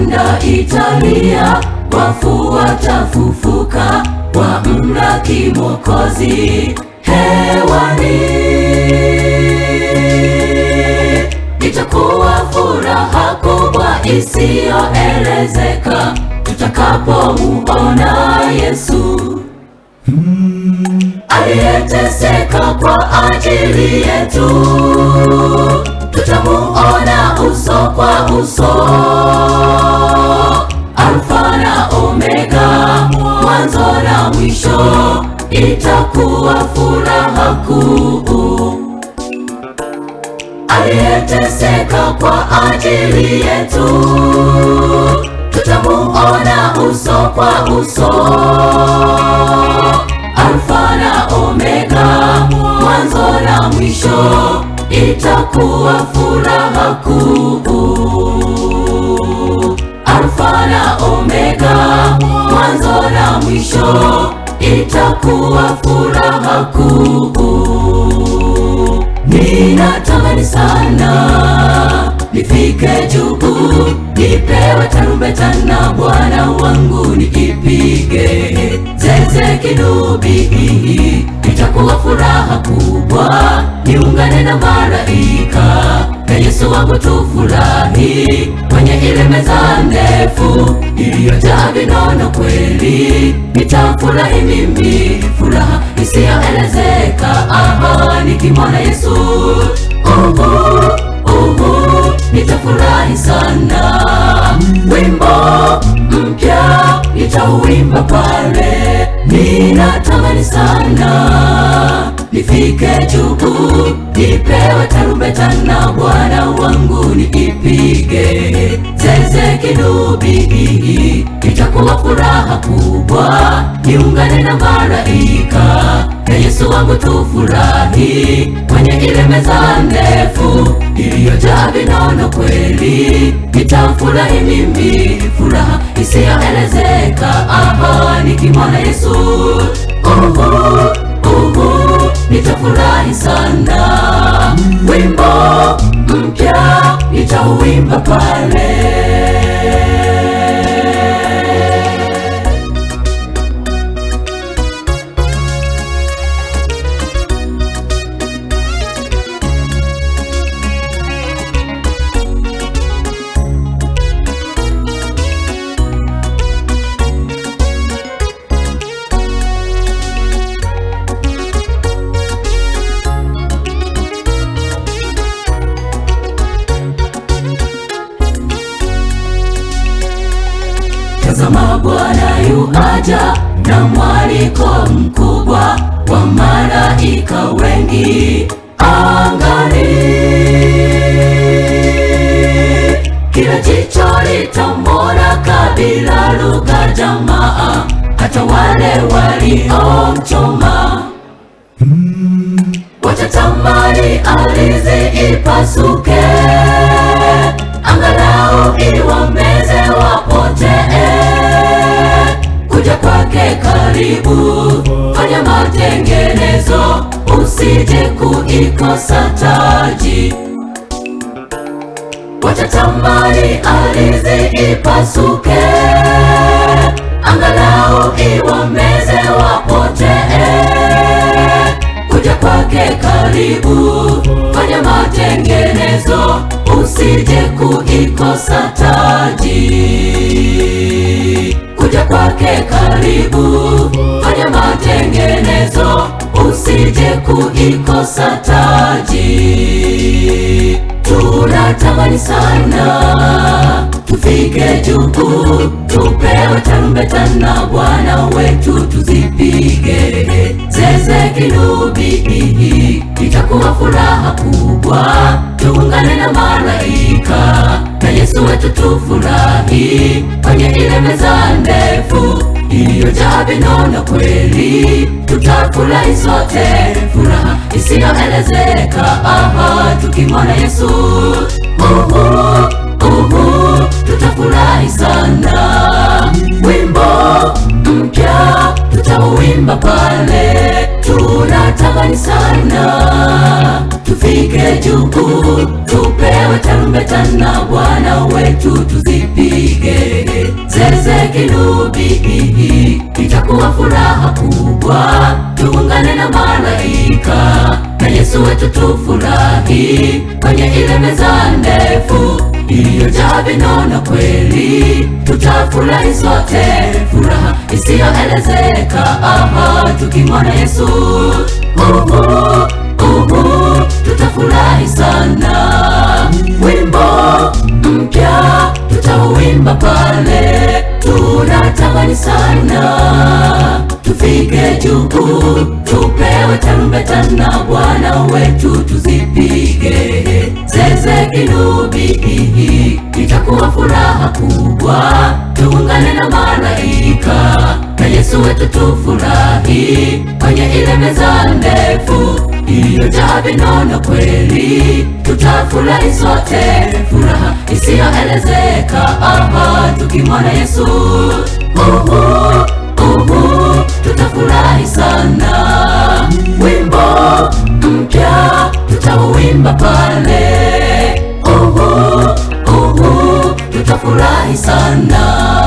Sanda italia, wafu watafufuka, wamlaki Mwokozi hewani. Itakuwa furaha kubwa isiyoelezeka tutakapomuona Yesu aliyeteseka kwa ajili yetu, tutamuona uso kwa uso. Alfa na Omega, mwanzo na mwisho, itakuwa furaha kuu. Aliyeteseka kwa ajili yetu, tutamuona uso kwa uso. Alfa na Omega, mwanzo na mwisho, itakuwa furaha kuu. Alfa na Omega, mwanzo na mwisho, itakuwa furaha kuu. Ninatamani sana nifike juu, nipewe tarumbeta na Bwana wangu niipige zeze kinubi, itakuwa furaha kubwa, niungane na malaika na Yesu wangu tufurahi kwenye ile meza ndefu iliyojaa vinono kweli, nitafurahi mimi furaha isiyoelezeka, aha, nikimwona Yesu uhu, uhu, nitafurahi sana, wimbo mpya nitauimba pale, ninatamani sana nifike juu, nipewe tarumbeta na Bwana wangu niipige zeze kinubi, itakuwa furaha kubwa, niungane na malaika na Yesu wangu tufurahi kwenye ile meza ndefu iliyojaa vinono kweli, nitafurahi mimi furaha isiyoelezeka, aha, nikimwona Yesu uhu, uhu, nitafurahi sana, wimbo mpya nitauimba pale. Tazama Bwana yu aja na mwaliko mkubwa wa malaika wengi angani, kila jicho litamwona, kabila, lugha, jamaa, hata wale waliomchoma watatamani ardhi ipasuke, angalau iwameze wapotee. Kuja kwake karibu, fanya matengenezo, usije kuikosa taji. Watatamani ardhi ipasuke, angalau iwameze wapotee kuja kwake karibu, fanya matengenezo, usije kuikosa taji. Kuja kwake karibu, fanya matengenezo, usije kuikosa taji. Tunatamani sana tufike juu, tupewe tarumbeta na Bwana wetu tuzipige zeze kinubi, itakuwa furaha kubwa, tuungane na malaika na Yesu wetu tufurahi kwenye ile meza ndefu iliyojaa vinono kweli, tutafurahi sote, furaha isiyoelezeka, aha, tukimwona Yesu uhu, uhu, tutafurahi sana, wimbo mpya tutauimba pale, tunatamani sana tufike juu, tupewe tarumbeta na Bwana wetu tuzipige zeze kinubi, itakuwa furaha kubwa, tuungane na malaika na Yesu wetu tufurahi kwenye ile meza ndefu iliyojaa vinono kweli, tutafurahi sote, furaha isiyoelezeka, aha, tukimwona Yesu. Uhu, uhu, tutafurahi sana, wimbo mpya tutauimba pale, tunatamani sana tufike juu, tupewe tarumbeta na Bwana wetu tuzipige zeze kinubi, itakuwa furaha kubwa, tuungane na malaika na Yesu wetu tufurahi kwenye ile meza ndefu iliyojaa vinono kweli, tutafurahi sote, furaha isiyoelezeka, aha, tukimwona Yesu. Uhu, uhu, tutafurahi sana, wimbo mpya tutauimba pale. Uhu, uhu, tutafurahi sana